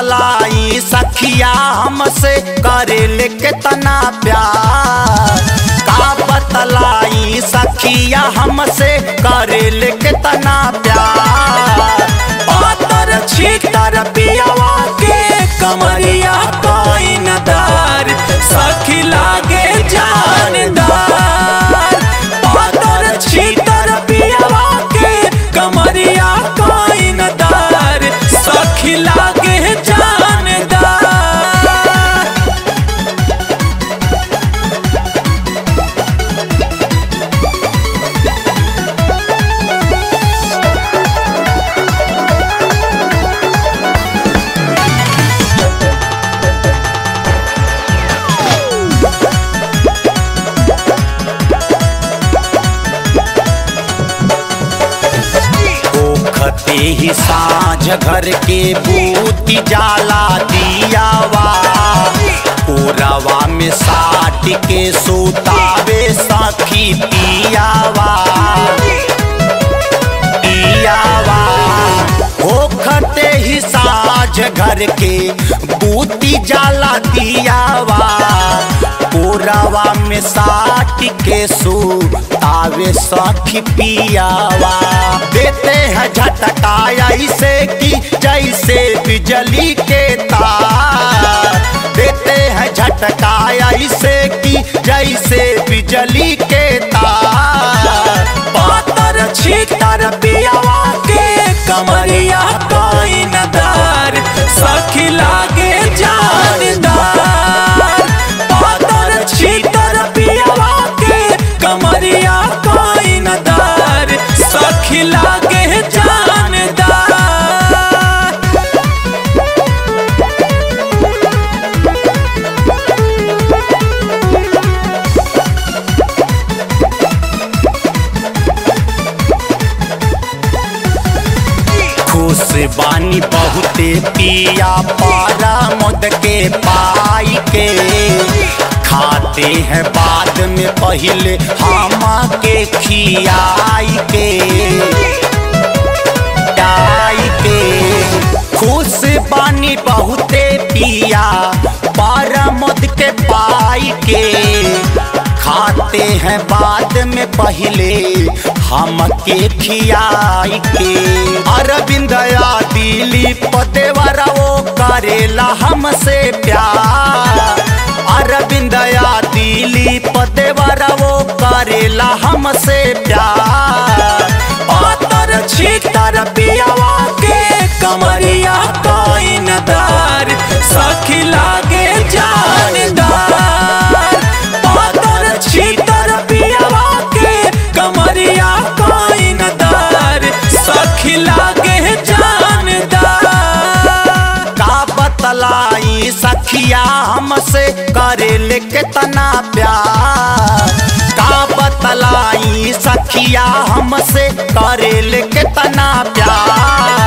बतलाई सखिया हमसे करेले केतना प्यार का बतलाई सखिया हमसे करेले केतना प्यार पातर छीतर पियावा के कमरिया कोइनदार सखी लागे जानदार पातर छीतर पियावा के कमरिया कोइनदार सखी लागे जानदार ओखते ही साँझ घर के बूती जाला दियावा ओरवा में साट के सुतावे सखी पियावा पियावा ओखते ही साँझ घर के बूती जाला दियावा ओरवा में साट के सुतावे सखी पियावा देते हैं झटका ऐसे कि जैसे बिजली के तार देते हैं झटका ऐसे कि जैसे बिजली के तार पातर छीतर पियावा के कमरिया कोइनदार सखी लागे जानदार पातर छीतर पियावा के कमरिया कोइनदार सखी लागे जानदार खुश बानी बहुते पिया पारा मुद के पाई के खाते हैं बाद में पहले हामा के खियाई के आई के खुश बानी बहुते पिया पारा मुद के पाई के खाते हैं बाद में पहले हम के खियाई के अरविंद दिलीप देवरा वो करेला हमसे प्यार अरविंद दिलीप देवरा वो करेला हमसे प्यार पातर छीतर पियावा के कमरिया कोइनदार सखी लागे जानदार पातर छीतर पियावा के कमरिया कोइनदार सखी लागे जानदार का बतलाई सखिया हमसे करेले केतना प्यार का बतलाई सखिया हमसे करेले केतना प्यार